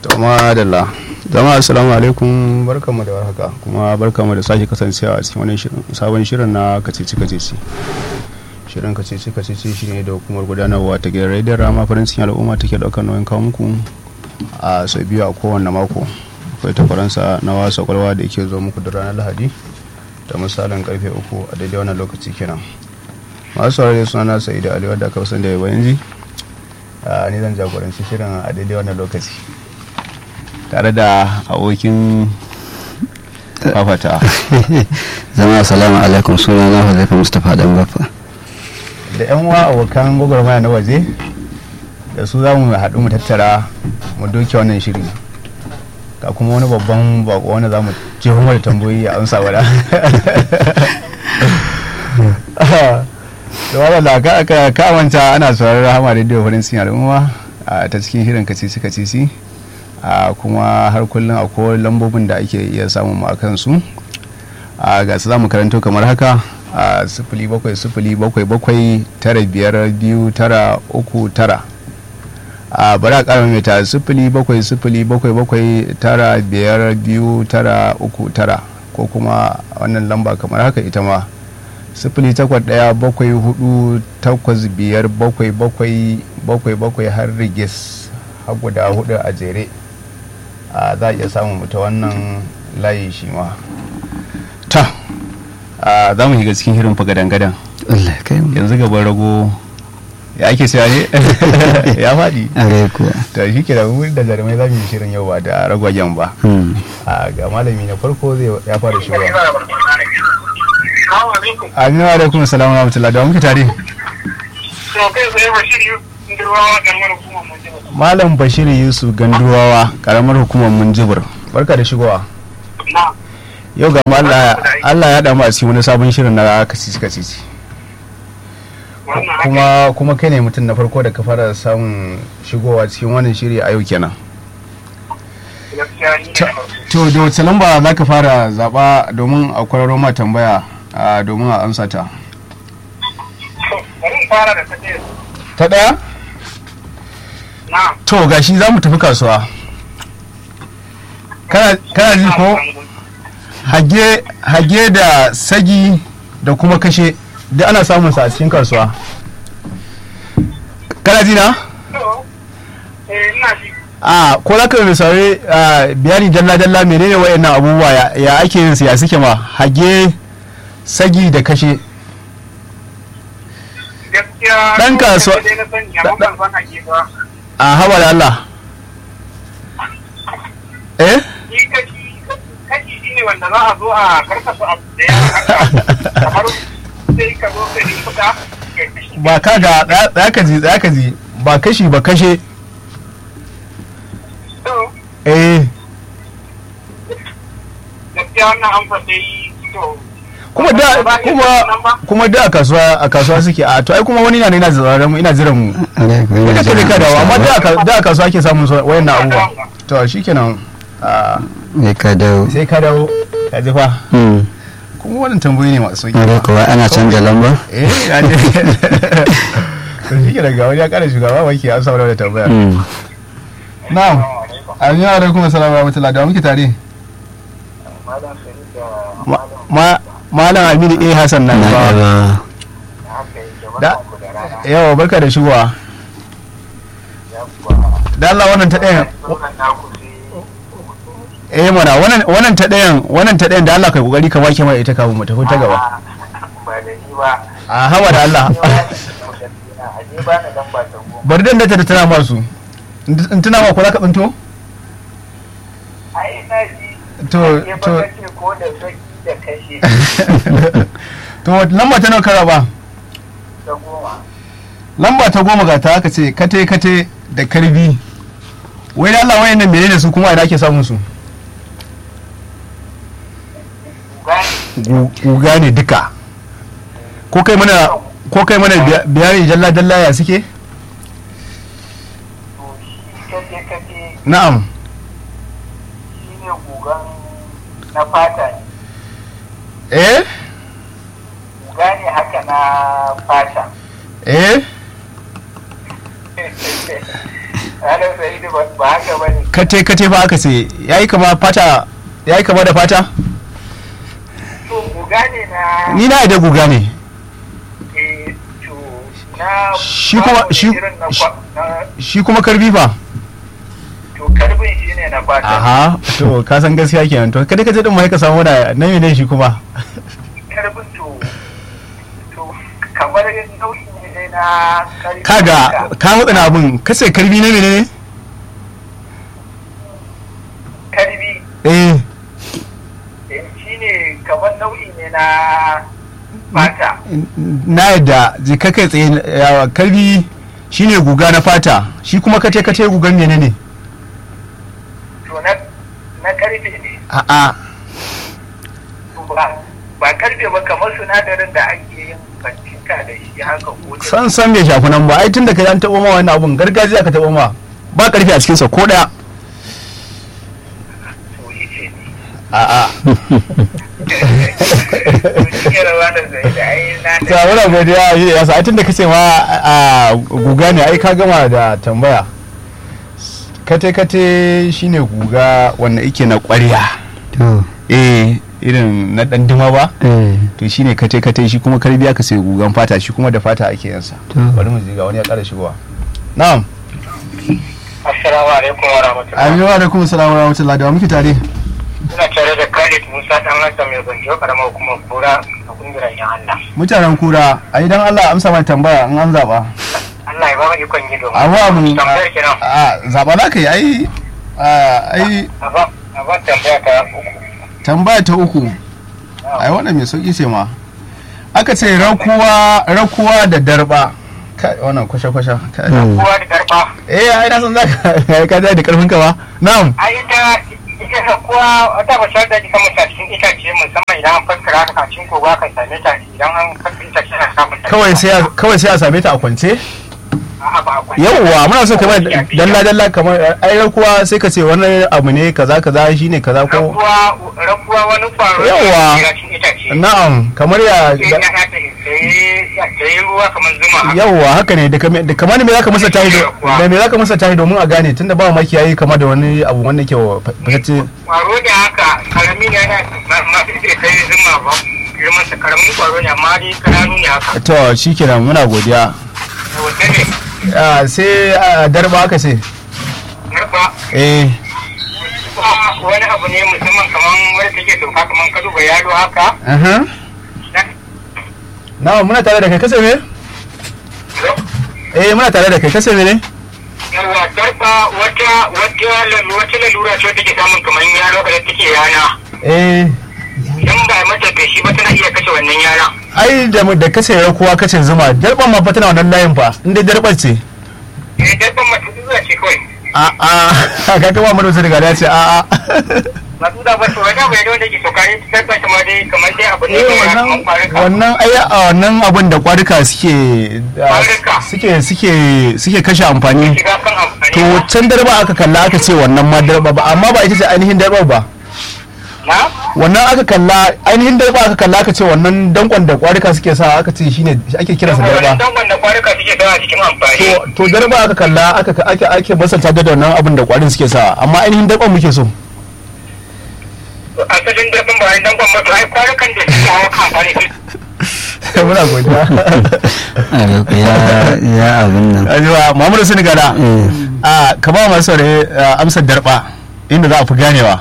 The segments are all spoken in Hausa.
to madalla jama'a assalamu alaikum barkamu da warhaka kuma barkamu da sake kasancewa a cikin wani shirin sabon shirin na kacici kacici shirin kacici kacici shine da hukumar gudanarwa ta gidan rediyon rama farin cikin al'umma take daukar nauyin kawo muku a sau biyu a kowane mako akwai ta faransa na wasa kwalwa da yake zo muku da ranar lahadi da misalin karfe uku a daidai wannan lokaci kenan masu saurari suna na sa'idu ali wadda aka san da yaba yanzu ni zan jagoranci shirin a daidai wannan lokaci tare da abokin fafata zama assalamu alaikum suna na huzaifa mustapha dan bafa da yan uwa abokan gwagwarmaya na waje da su za mu haɗu mu tattara mu doke wannan shiri ga kuma wani babban bako wanda za mu je da tambayoyi a amsa wada da wadda ka kamanta ana sauraron rahama radio farin sin al'umma ta cikin shirin kacici kacici kuma har kullum akwai lambobin da ake iya samun mu akan su ga su za mu karanto kamar haka a sifili bakwai sifili bakwai bakwai tara biyar biyu tara uku tara a bari a ƙara mai ta sifili bakwai sifili bakwai bakwai tara biyar biyu tara uku tara ko kuma wannan lamba kamar haka ita ma sifili takwas ɗaya bakwai hudu takwas biyar bakwai bakwai bakwai bakwai har rigis har guda hudu a jere a za a iya samun mu ta wannan layi shi ma ta za mu shiga cikin hirin fagadan-gadan yanzu gaban rago ya ake siya ne ya faɗi are kuwa ta shi ke da da jarumai za mu yi shirin yau ba da ragwagen ba ga malami na farko zai ya fara shigowa aminu alaikum salamu rahmatullah da muke tare malam bashir yusuf ganduwawa karamar hukumar munjibir barka da shigowa yau ga Allah ya damu a cikin wani sabon shirin na kacici kacici kuma kuma kai ne mutum na farko da ka fara samun shigowa cikin wannan shiri a yau kenan to da wace lamba za ka fara zaba domin a kwararo ma tambaya domin a amsa ta ta daya to gashi za mu tafi kasuwa kana ji ko hage da sagi da kuma kashe duk ana samun sa a cikin kasuwa kana ji na? a ko za ka misali bayani dalla-dalla menene wayannan abubuwa ya ake yin su ya suke ma hage sagi da kashe dan kasuwa a hawa da Allah eh ne wanda za a zo a karkasa abu da ya kamar sai ka zo ka yi fita ba ka ga za ka ji za ka ji ba kashi ba kashe eh gaskiya wannan an fata yi to kuma da kuma kuma da a kasuwa a kasuwa suke a to ai kuma wani na ne ina zira mu ina jira mu ina ce ka dawo amma da da a kasuwa ake samun wayannan abubuwa to shikenan sai ka dawo sai ka dawo ka ji fa kuma wannan tambayi ne masu sauki are kuwa ana canja lamba eh ya ne to shi ke daga wani ya kara shugaba wake an samu da tambaya na'am aminu alaikum assalamu rahmatullahi da muke tare malam aminu a hassan nan ba da yawa barka da shigowa da Allah wannan ta ɗayan eh mana wannan ta ɗayan wannan ta ɗayan da Allah kai kokari ka wake mai ita kafin mu tafi ta gaba a hawa da Allah bari dan da ta tana masu in tana ma ko za ka tsinto to to to lamba ta nawa kara ba lamba ta goma ga ta aka ce kate kate da karbi wai da Allah wayannan menene su kuma idan ake samun su guga ne duka ko kai mana ko kai mana bayani jalla jalla ya suke na'am shine gugan na fata ne eh guga ne haka na fata eh Malam Sa'idu ba ba haka ba ne. kate kate fa aka ce yayi kama fata yayi kama da fata To guga ne na ni na da guga ne eh to na Shi kuma- babu shi- irin na kwa- na shi kuma karbi fa to karbin shi ne na fata. aha to ka san gaskiya kenan to kada kaje din mai ka samu da na ne shi kuma Karbin to to kamar nau'i ne dai na karbi. kaga ka mutsa na abun kace karbi ne menene Karbi eh eh, shi ne kamar nau'i ne na fata. na yadda jika kai tsaye yawa karbi shine guga na fata shi kuma kace kace gugan menene To na na karfe ne. a'a ba ba karfe ba kamar sinadarin da ake yin fancinka da shi haka ko da san san bai shafi nan ba ai tun da kai an taɓa ma wannan abun gargajiya ka taɓa ma ba karfi a cikinsa ko ɗaya to yace ne a'a to shi rawa da zai da ai na ta muna godiya yi da yasa ai tun da kace ma a guga ne ai ka gama da tambaya kate kate shine guga wanda yake na ƙwarya to eh irin na ɗan duma ba eh to shine kate kate shi kuma karbi aka sai gugan fata shi kuma da fata ake yansa to bari mu ji ga wani ya ƙara shigowa na'am assalamu alaikum wa rahmatullahi aminu alaikum salam wa rahmatullahi da wa muke tare ina tare da Khalid Musa dan Hassan mai gonjo karamar hukumar Kura a kungiyar yan Allah mutanen kura a idan Allah amsa mai tambaya in an zaba Allah ya ba mu ikon yi domin abu abu tambayar kenan a zaba za ka yi ai a, ai a ba a ba tambaya ta uku tambaya ta uku ai wannan mai sauki ce ma aka ce rakuwa rakuwa da darba kai wannan kwashe kwashe kai. Mm. kowa da karfa eh ai na san zaka ka da karfin ka ba na'am ai ita ita kowa wata ba da ita mutum cikin itace musamman idan an faskara haka cikin kogo akan same ta idan an faskara itace ana samun ta kawai sai a- kawai sai a same ta a kwance A'a, ba akwai yawwa muna so kamar dalla dalla kamar ai rakuwa sai ka ce wannan abu ne kaza kaza shine kaza ko rabuwa rabuwa wani kwaro Yawwa. ne a cikin itace na'am kamar ya sai ya ya ta ta yi ruwa kamar zuma haka. yawwa haka ne da kame- da kamar me zaka masa tahi do- da me zaka masa tahi domin a gane tunda ba maki yayi kama da wani abu wanda ke fasacce kwaro da haka karami ne yana masu ita kai zuma ba girman sa karamin kwaro ne amma dai kananu ne haka to shikenan muna godiya wanda ne Ah, sai ah, darba aka ce narba eh wani abu ne musamman kamar wanda take sauka kamar ka duba yalo haka aha na muna tare da kai kasa me eh muna tare da kai kasa me ne yawa darba wata wata lalu- wata lalura ce take samun kamar yalo da take yana eh idan ba a mata feshi ba tana iya kashe wannan yana ai da mu- da kace rakuwa kace zuma darban ma fa tana wannan layin fa inda darbar ce eh darban mata zuwa ce kawai a a ka ga mu da daga da ce a a masu da ba su wani abu ne wanda ke sauka ne darba ta ma dai kamar dai abu ne eh kamar wannan kamar kwarika wannan ai a wannan abun da kwarika suke ah, Kwarika. suke suke suke kashe amfani shiga kan amfani to can darba aka kalla aka ce wannan ma darba ba amma ba ita ce ainihin darba ba na wannan aka kalla ainihin darba aka kalla aka ce wannan dankon da kwarika suke sa aka ce shine ake kiransa wannan darba dangon da kwarika suke sawa cikin amfani to to darba aka kalla aka ake ake basanta da wannan abin da kwarin suke sa amma ainihin darban muke so asalin darbin ba wani dangon mato ai kwarikan da suke hawa kan amfani muna godiya a ya ya abin nan ajiwa Muhammadu Senegala eh a ka ba masu saurare ah, amsar darba inda za a fi ganewa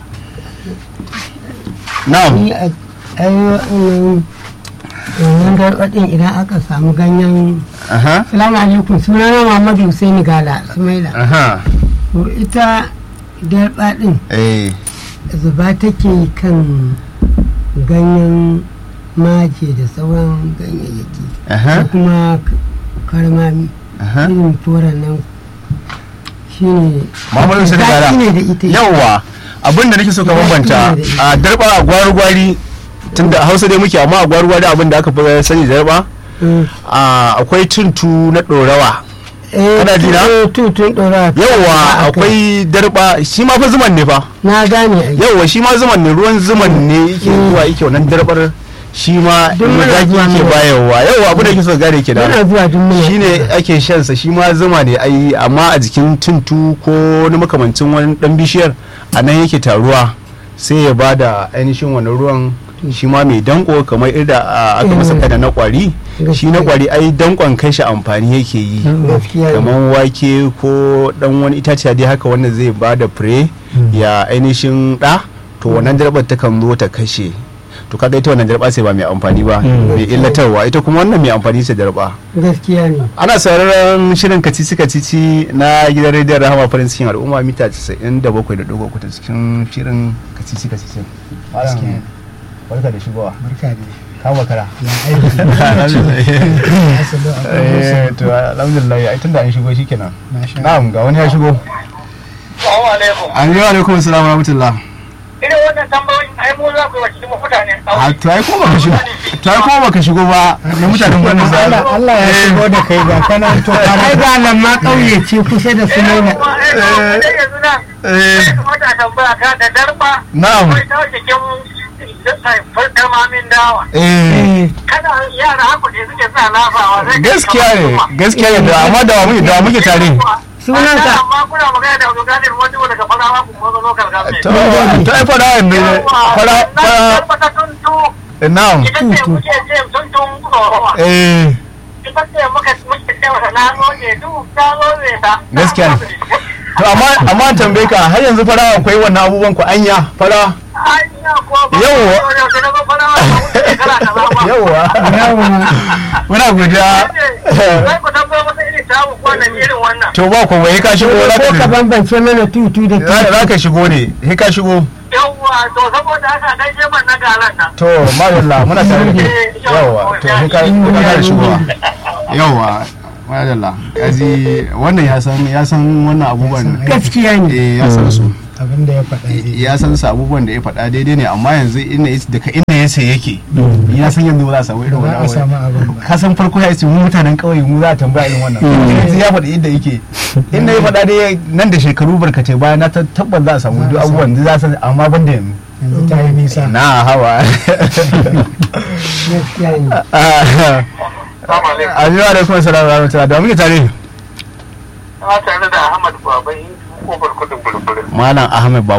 na'am ni a ai wannan wannan gargaɗin idan aka samu ganyen aha salamu alaikum sunana muhammadu husaini gala sumaila aha to ita garba ɗin eh zuba take kan ganyen maje da sauran ganyayyaki aha da kuma k- karmami aha irin toron nan shine Muhammadu Senegala Zaki ne da ita yawwa abin da nake so ka bambanta a darba a gwari-gwari tunda a hausa dai muke amma a gwari-gwari abin da aka fi sani darba Mm. a akwai tuntu na ɗorawa Eh, Kana ji na? tu- tutun ɗora yawwa akwai darba shi ma fa zuman ne fa na gane ai yawwa shi ma zuman ne ruwan zuman ne yake zuwa yake wannan darbar shi ma Duk muna zaki zuwa ke muna- bayarwa yau abu da kike so gane ke da muna zuwa duk muna shi ne ake shansa shi ma zuma ne ai amma a jikin tuntu ko wani makamancin wani dan bishiyar a nan yake taruwa sai ya ba da ainihin wani ruwan shi ma mai danko kamar irda a, aka masa kada na kwari shi na kwari ai dankon kai shi amfani yake yi gaskiya ne kamar wake ko dan wani itaciya dai haka wanda zai ba da fure ya ainihin da to wannan jarbar takan zo ta kashe to kaga ita wannan jarba sai ba mai amfani ba mai illatarwa ita kuma wannan mai amfani ce jarba gaskiya ne ana sauraron shirin kacici kacici na gidan rediyon rahama farin cikin al'umma mita 97.3 ta cikin shirin kacici kacici Gaskiya. barka da shigowa barka da ka makara ya aiki asali eh to alhamdulillah ai tunda an shigo shikenan Masha na'am ga wani ya shigo Assalamu alaikum. an yi wa alaikum assalam wa rahmatullah Irin wannan tambayoyin ai mu za ku yi wa cikin mutane. a to ai ko baka shigo to ai ko baka shigo ba na mutanen wannan sa Allah Allah ya shigo da kai ga kana to ai ga nan ma ƙauye ce kusa da su Ina ne kuma ai ga wanda yanzu nan. eh Sai kamata a tambaya ka da darba. na'am Akwai ta cikin farkar mamin dawa. eh Kana yara haku ne suke sa lafawa. zai kai gaskiya kamar ne zuma. gaskiya ne da amma da wa muke da wa muke tare Sunanka? Amma kuna magana da Abdulkadir wani daga farawa ku kuma zo karkar to to ai fara ne fara fara Fara tuntu. na'am Ita ce muke ce tuntun tsorowa. eh Ita ce muka muke ce wata na zoje duk ta zoje ta. Gaskiya ne. to amma amma tambaye ka har yanzu fara akwai wannan abubuwan ku anya fara Anya ko ba. Yawwa. Yau da na zo farawa ba wuce shekara kaza ba. yawa muna godiya Zai ku tabbatar masa irin tamu kwanan irin wannan. to ba ko bai ka shigo za ko ka ka bambance mana tutu da tutu za ka shigo ne he ka shigo Yawwa to saboda haka dan je man na galan nan. to madalla muna tare da kai yawa to he ka he ka fara shigowa yawa madalla kaji wannan ya san ya san wannan abubuwan gaskiya ne eh ya san su abin da ya faɗa dai ya san su abubuwan da ya faɗa daidai ne amma yanzu inda ya daga inda ya sai yake ya san yanzu ba za a samu irin ba wannan za a abu samu abin ba ka san farko ya ce mu mutanen kauye mu za a tambaya irin wannan yanzu ya faɗi inda yake inda ya faɗa dai nan da shekaru barkatai baya na tabbas za a samu duk abubuwan da za a san amma ban da yanzu yanzu ta yi nisa na hawa gaskiya ne Assalamu alaikum. ajiya da kuma salamu alaikum da muke tare Na tare da Ahmad Babai kofar kudin bulbulin. malam ahmed